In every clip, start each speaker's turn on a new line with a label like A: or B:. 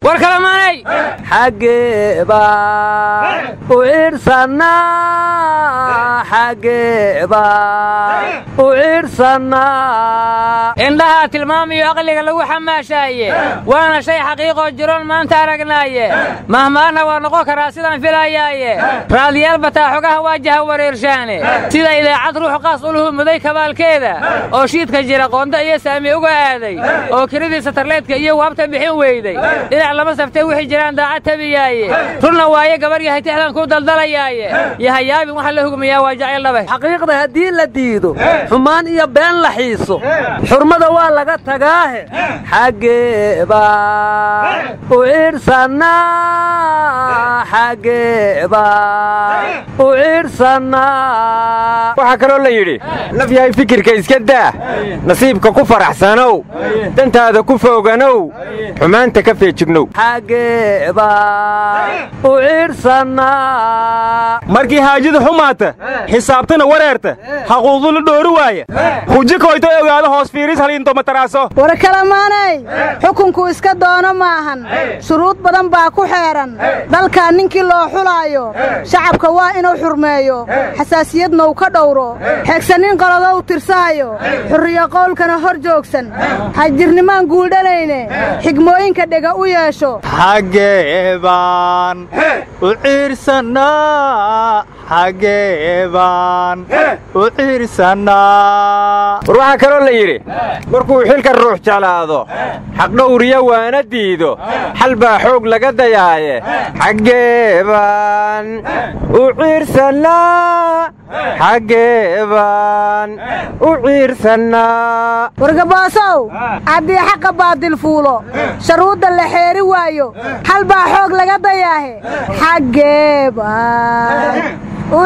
A: war kalamaanay
B: xaggee baan u ciirsannaa xaggee baan u ciirsannaa
A: indhahaa tilmaamiyo aqliga lagu xamaashaaye waana shay xaqiiqoo jiroon maanta aragnaaye mahmaana waa noqon karaa sidaan filayaaye raadiyaal bataa xogaha waajaha wareershaane sida idaacad ruux qaas uluhu muday kabaalkeeda oo shiidka jira qoonda iyo saami uga aaday oo kiradii satarleedka iyo waabta bixin weyday dhinac lama saftee wixii jiraan daacad tabiyaaye runna waaye gabar yahay tixdan ku daldalayaaye yahayaabin waxa la hugmayaa waa jacayl dhabay
B: xaqiiqda haddii la diido xumaan iyo been la xiiso xurmada waa laga tagaahe xaggee baan u ciirsannaa xaggee baan u ciirsannaa
C: waxaa kaloo la yidhi naf yahay fikirka iska daa nasiibka ku faraxsanow dantaada ku fooganow xumaanta ka feejignow
B: xaggee baan u ciirsannaa
C: markii haajida xumaata xisaabtana wareerta haquudula dhoori waaya huji koyto ogaado hoos fiiris haliintomataraaso
D: war kalamaanay xukunku iska doono maahan shuruud badan baa ku xeedhan dalkaa ninkii loo xulaayo shacabka waa inuu xurmeeyo xasaasiyadna uu ka dhowro xeegsanin qolodow tirsaayo xurriyo qowlkana hor joogsan xajirnimaan guudhanayne xigmooyinka dhega u yeesho
E: xaggee baan u ciirsannaa xaggee baan u ciirsannaa
C: war waxaa kaloo la yidhi markuu xilka ruux jeclaado xaqdhowriyo waana diido xal baa xoog laga dayaaye xaggee baan u ciirsannaa xaggee baan u ciirsannaa
D: wargaboosow haddii xaqa baadil fuulo sharuudda la xeeri waayo xal baa xoog laga dayaahe xaggee baan u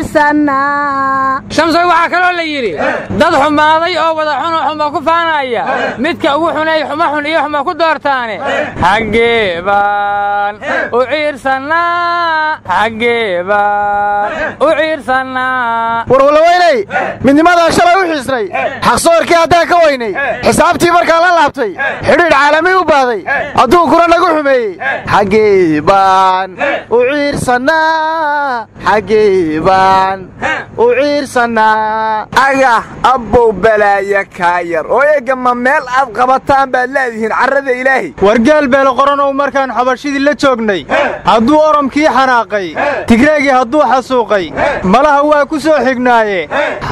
D: ciirsannaa
A: shamsoy waxaa kaloo la yidhi dad xumaaday oo wada xunoo xuma ku faanaya midka ugu xuneey xuma xun iyo xuma ku doortaane xaggee baan u ciirsannaa xaggee baan u ciirsannaa
E: warwalaweynay midnimadaa shalay u xiisnay xaqsoorkii haddaan ka weynay xisaabtii markaa la laabtay xidhiidh caalami u baaday adduunkuna nagu xumeeyey xaggee baan u ciirsannaa xaggee baan u ciirsannaa
F: agah abbow balaaya kaa yar oo eegga ma meel aad qabataan baad leedihiin carrada ilaahi
E: wargeel beelo qoranow markaan xabashidii la joognay hadduu oromkii xanaaqay tigreegii hadduu xasuuqay malaha waa ku soo xignaaye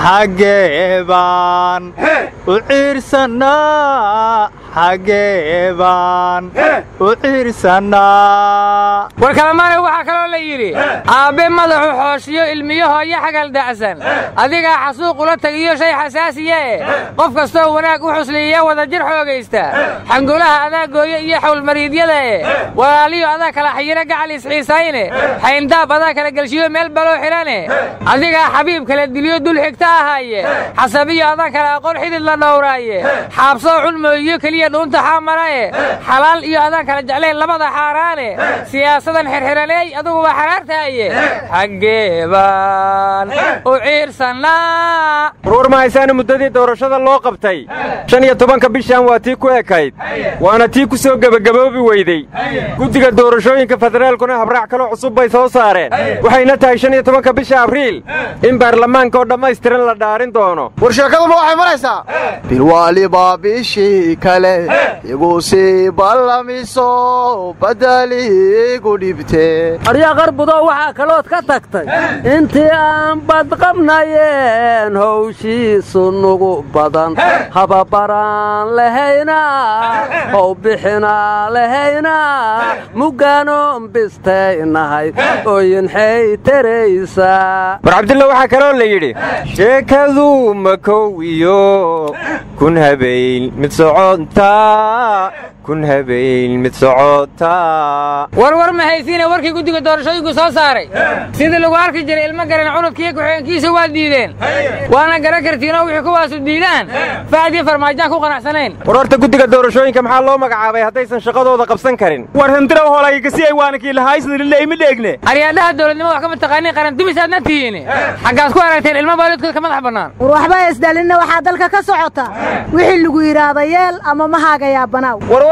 E: xaggee baan u ciirsannaa xaggee baan u ciirsannaa
A: war kalamaanay waxaa kaloo la yidhi aabbe madaxu xooshiyo ilmiyo hooyo xagal da'san adigaa xasuuq ula tagiyo shay xasaasiye eh qof kastoo wanaag u xusliiya wada jir xoogaysta xangulaha adaa gooye iyo xawlmariidyada eh walaaliyo adaa kala xayiro gacal isxiisayne xayndaab adaa kala gelshiyo meel baloo xidhane adigaa xabiib kala diliyo dul xigta ahaaye xasabiyo adaa kala aqoon xidid la dhowraaye xaabsoo cunmooyiyo keliya dhuunta xaamarae xalaal iyo adaa kala jeclayn labada xaaraane siyaasadan xirxiraneey adugu waa xaraartaaye xaggee baan u ciirsannaa
C: warwar mahaysaana muddadii doorashada loo qabtay shan iyo tobanka bishan waa tii ku ekayd waana tii ku soo gebagaboobi weydey guddiga doorashooyinka federaalkuna habraac kaloo cusub bay soo saareen waxayna tahay shan iyo tobanka bisha abriil in baarlamaanka oo dhammaystiran la dhaarin doono
E: war sheekaduma waxay maraysaa bilwaaliba bishii kale igu sii ballamiso badaliigu dhibte
B: aryaa qarbudo waxaa kalood ka tagtay intii aan badqabnayeen howshiisu nugu badan hababaraan lahayna how bixinaa lahayna muggaanoon bistaynahay oyinxay taraysaa
C: war cabdilla waxaa kaloo la yidhi sheekadu makow iyo kun habayn mid socontaa kun habayn mid socotaa
A: warwar ma haysiine warkii guddiga doorashooyinku soo saaray sidii lagu arki jiray ilmo garan cunudkiiyo ku-xigeenkiisa waa diideen waana garan kartiinoo wixii kuwaasu diidaan fahdiyo farmaajaan ku qanacsanayn
C: war horta guddiga doorashooyinka maxaa loo magacaabay haddaysan shaqadooda qabsan karin war hindiraw hoolaygasi ay waanakii lahaysnilileymi dheegne
A: aryaadhaha dowladnimo wax kama taqaaniin qaran dumisaadna tihiin xaggaad ku aragteen ilmo baalidkood ka madax bannaan
D: war waxba isdhalinna waxaa dalka ka socota wixii lagu yidhaahda yeel ama mahaagayaa banaaw
C: warwar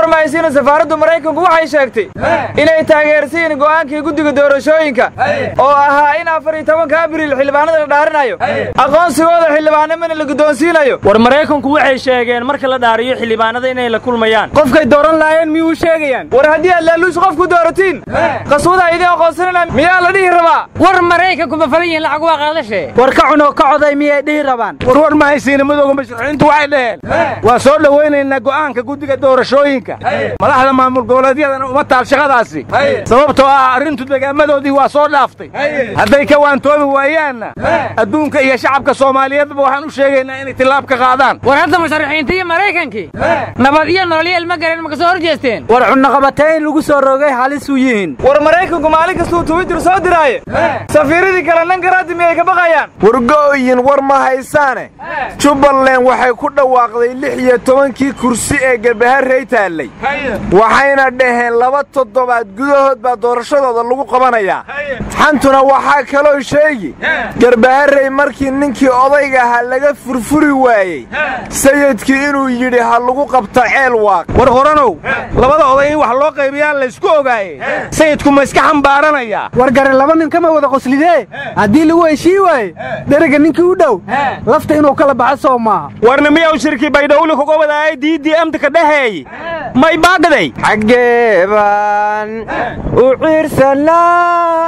G: war mahaysiina safaaraddu maraykanku waxay sheegtay inay taageersiin go'aankii guddiga doorashooyinka oo ahaa in afar iyo tobanka abriil xildhibaanada la dhaarinayo aqoonsigooda xildhibaanimana la guddoonsiinayo
H: war maraykanku waxay sheegeen marka la dhaariyo xildhibaanada inay la kulmayaan
I: qofkay dooran lahaayeen miyuu sheegayaan
G: war haddii aad laaluush qofku dooratiin qaswada idin aqoonsanana miyaa la dhihi rabaa
A: war maraykanku ma falan yihiin lacag waa qaadashe
I: war ka cunoo ka coday miyay dhihi rabaan
E: war war mahaysiina madooga mashruuciintu waxay dhaheen waa soo dhowaynaynaa go'aanka guddiga doorashooyinka madaxda maamul goboleedyadana uma taal shaqadaasi sababtoo ah arrintu degaamadoodii waa soo dhaaftay hadday ka waantoobi waayaanna adduunka iyo shacabka soomaaliyeedba waxaan u sheegaynaa inay tillaab ka qaadaan
A: war hadda musharaxiinta iyo maraykankii nabad iyo nololyo ilma garan ma ka soo hor jeesteen
I: war cunaqabateyn lagu soo rogay halisuu yihiin
G: war maraykanku maalin kastuu twitter soo diraaye safiiradii kale nankaraadi miyay ka baqayaan
F: wargo'yin war ma haysaane jubbaland waxay ku dhawaaqday lix iyo tobankii kursi ee garbaharrey taallay waxayna dhaheen laba toddobaad gudahood baa doorashadooda lagu qabanayaa xantuna waxaa kaloo sheegi garbaharrey markii ninkii odayga ahaa laga furfuri waayey sayidkii inuu yidhi ha lagu qabta ceel waaq
E: war horanow labada oday in wax loo qaybiyaa laysku ogaaye sayidku ma iska xambaaranayaa
I: war gare laba nin kama wada qoslidee haddii lagu heshii waaye deriga ninkii u dhow lafta inuu kala baxo soo maaha
H: warna miyaw shirkii baydhowli kuga wadaayay diiddii amdika dhaheey may baagaday
C: xaggee baan u ciirsannaa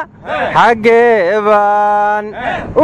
C: xaggee baan u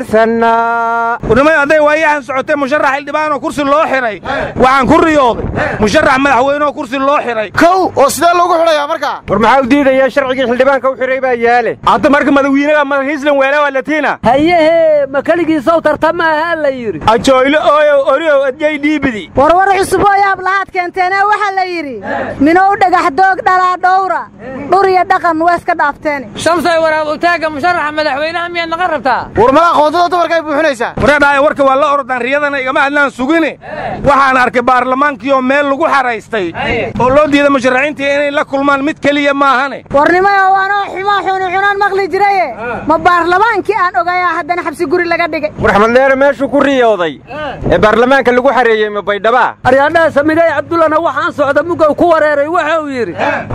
C: ciirsannaa
E: warnimay hadday waayahan socotay musharax xildhibaan oo kursi loo xidhay waxaan ku riyooday musharax madaxweyne oo kursi loo xidhay kow oo sidee loogu xidhayaa markaa
C: war maxaa u diidayaa sharcigii xildhibaanka u xidhay baa yaale
H: hadda marka madawiinaga madaxiislan weele waa latiina
B: hayehe ma keligiisaw tartama ahaa la yidhi
H: ajoylo ooyow oriow adyay dhiibidi
D: warwar cusub oo yaab lahaad keenteene waxaa la yidhi minow dhagax doog dhalaa dhowra dhur iyo dhaqan waa iska dhaafteene
A: shamsay waraab utaagga musharaxa madaxweynaha miyaad naqan rabtaa
E: war madax qoondada dumarkay buuxinaysaa wareedhaaya warka waa la ordaan riyadana igama hadlaan sugine waxaan arkay baarlamaankii oo meel lagu xaraystay oo loo diiday musharaxiintii inay la kulmaan mid keliya maahane
D: warnimayo waanoo xumaa xuni cunaan maqli jiraye ma baarlamaankii aan ogayaa haddana xabsi guri laga dhigay
C: war axmed dheere meeshuu ku riyooday ee baarlamaanka lagu xareeyey ma baydhabaa
B: aryaadhaha samigay cabdullana waxaan socda mugow ku wareeray waxa uu yidhi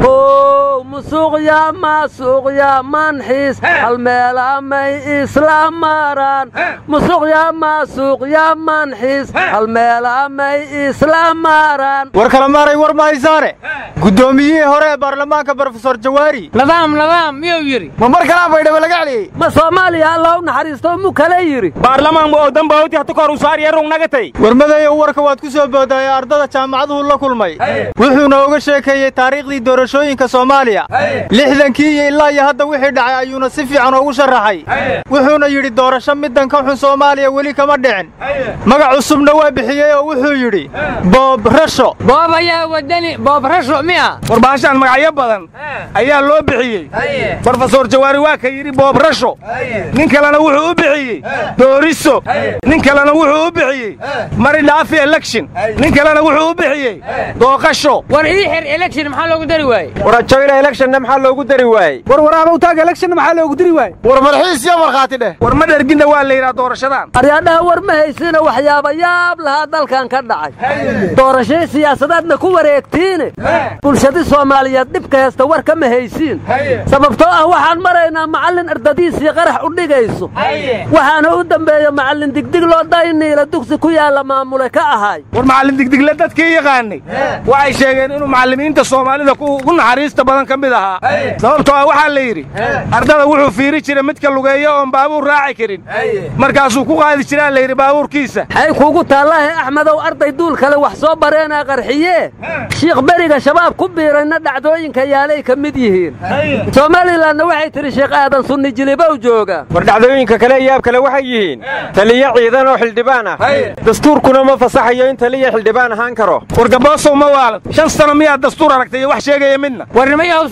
B: how musuuqya maasuuqya manxiis halmeelamay isla maraan musuuqya maasuuqya manxiis halmeelamay isla maraan
I: war kala maaray war ma haysaane guddoomiyihii hore ee baarlamaanka brofesor jawaari
A: nadaam nadaam miyuu yidhi
E: ma mar kalaa baydhabo laga celiyey
B: ma soomaaliya alla u naxariisto mu kale yidhi
H: baarlamaan oo dambawti hata kahor usaariya rungnagatayn
I: warmadayow warka waad ku soo boodaaye ardada jaamacaduhu la kulmay wuxuuna uga sheekeeyey taariikhdii doorashooyinka soomaaliya lixdankii iyo ilaa iyo hadda wixii dhacay ayuuna si fiican ugu sharaxay wuxuuna yidhi doorasho middan ka xun soomaaliya weli kama dhicin magac cusubna waa bixiyey oo wuxuu yidhi boob rasho
A: boob ayaa wadani boob rasho miya
E: war baashaan magacyo badan ayaa loo bixiyey brofesor jawaari waa ka yidhi boob rasho nin kalena wuxuu u bixiyey dooriso nin kalena wuxuu u bixiyey mari dhaafi election nin kalena wuxuu u bixiyey dooqasho
A: war ii xir election maxaa loogu dari waaye
C: war ajoyla electionna maxaa loogu dari waayey
I: war waraabow taag election maxaa loogu diri waayey
E: war marxiis iyo markhaati dheh war ma dherginna waa la yidhaha doorashadan
B: aryaadhaha war ma haysina waxyaaba yaab lahaa dalkan ka dhacay doorashay siyaasadeedna ku wareegtiine bulshadii soomaaliyeed dhibka heesta war kama haysiin sababtoo ah waxaan maraynaa macallin ardadiisii qarax u dhigayso waxaana u dambeeya macallin digdig loo dayniila dugsi ku yaalla maamule ka ahaay
E: war macallin digdigle dadkii yaqaanay waxay sheegeen inuu macallimiinta soomaalida ugu naxariista badan ka mid ahaa sababtoo ah waxaa la yidhi ardada wuxuu fiiri jiray midka lugeeya oon baabuur raaci karin markaasuu ku qaadi jiraa la yidhi baabuurkiisa
B: xay kuugu taallahe axmedow arday duul kale wax soo bareenaa qarxiye shiikh beriga shabaab ku biirayna dhacdooyinka yaalay ka mid yihiin somalilanna waxay tidhi sheekh aadan sunni jilibow jooga
C: war dhacdooyinka kale yaab kale waxay yihiin taliyo ciidan oo xildhibaan ah dastuurkuna ma fasaxayo in taliya xildhibaan ahaan karo
E: war gaboosow ma waalad shan sano miyaad dastuur aragtay iyo wax sheegaya midna
A: warnimayahow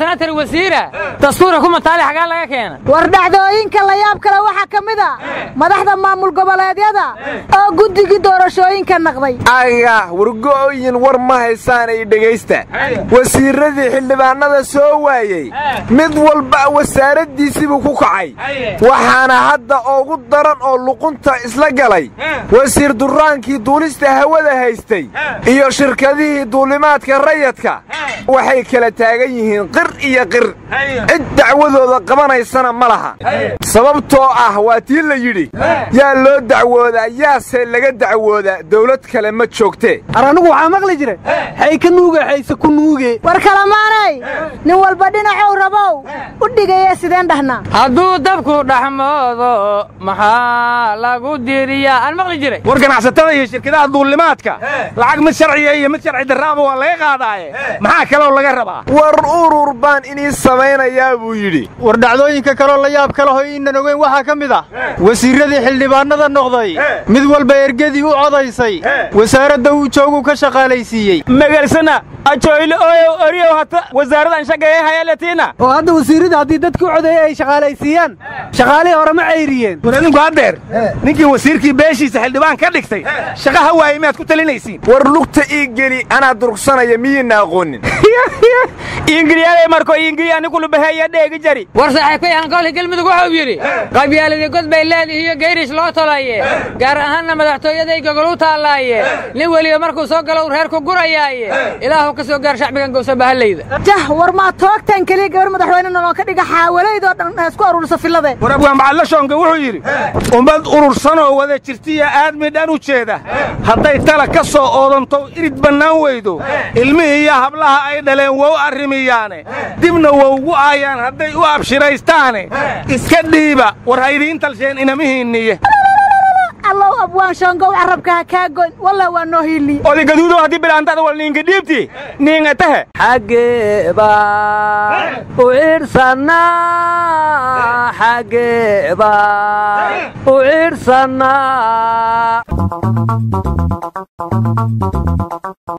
A: sanatar wasiira dastuura ku mataali xagaa laga keena
D: war dhacdooyinka la yaab kale waxaa ka mid a madaxda maamul goboleedyada oo guddigii doorashooyinka naqday
F: aga wargo'oyin war ma haysaanay dhegaysta wasiirradii xildhibaannada soo waayey mid walba wasaaraddiisiibuu ku kacay waxaana hadda ugu daran oo luqunta isla galay wasiir durraankii duulista hawada haystay iyo shirkadihii duulimaadka rayadka waxay kala taagan yihiin qir iyo qir cid dacwadooda qabanaysana ma laha sababtoo ah waa tii la yidhi yaa loo dacwoodaa yaase laga dacwoodaa dawlad kale ma joogtee
B: ar anigu waxaa maqli jira xay ka nuuge xayse ku nuuge
D: war kalamaanay nin walba dhinacow rabow u dhigaya sideen dhahnaa
A: hadduu dabku dhaxmoodo maxaa lagu diriyaa aan maqli jiray
H: war ganacsatada iyo shirkadaha duulimaadka lacag mid sharciya iyo mid sharci darraaba waa laga qaadaaye maxaa kaloo laga rabaa
F: war urur baan inii samaynayaa buu yidhi
I: war dhacdooyinka kaloo la yaab kale hoy inan ogeyn waxaa ka mid ah wasiirradii xildhibaannada noqday mid walba ergadii u codaysay wasaaradda uu joogu ka shaqaalaysiiyey
H: megalsana ajoyle ooyow oriyow hata wasaaradan shaqeeye hayalatiina
B: oo hadda wasiirrada haddii dadkii u codeeyey ay shaqaalaysiiyaan shaqaalihii hore ma cayriyeen
H: war idinku haddeer ninkii wasiirkii beeshiisa xildhibaan ka dhigtay shaqaha waaye miyaad ku talinaysiin
F: war lugta ii geli anaa durugsanaya miyiinna aqoonin
H: ingiliyaalay marko ingili anikulu baheeya dheegi jari
A: war saaxiibkay hankoolka galmudug wuxuu yidhi qabyaaladii god bay leedihi iyo gayrish loo tolaye gaar ahaanna madaxtooyaday gogol u taallaaye nin weliba markuu soo galo uu reer ku gurayaaye ilaahu ka soo gaar shacbigan gowsa bahallayda
D: jah war maa toogtan keliya gabar madaxweyne noloo ka dhiga xaawalaydoo dhan ee isku aruurisa fillade
H: war abwaan bacadla shoonka wuxuu yidhi ummad urursanoo wada jirtiya aadmi dhan u jeeda hadday tala ka soo oodanto irid bannaan weydo ilmihii iyo hablaha ay dhaleen wow arrimiyaane dibna wowgu aayaan hadday u abshiraystaane iska dhiiba war haydiin talsheen inamihiinniye
D: allow abwaan shoongow carabka ha kaa goyn walla waa noo hiiliye
H: oday gaduudow haddii bilaantada wal niinka dhiibti niinga tahe
B: xaggeeba u ciirsannaa xaggeeba u ciirsannaa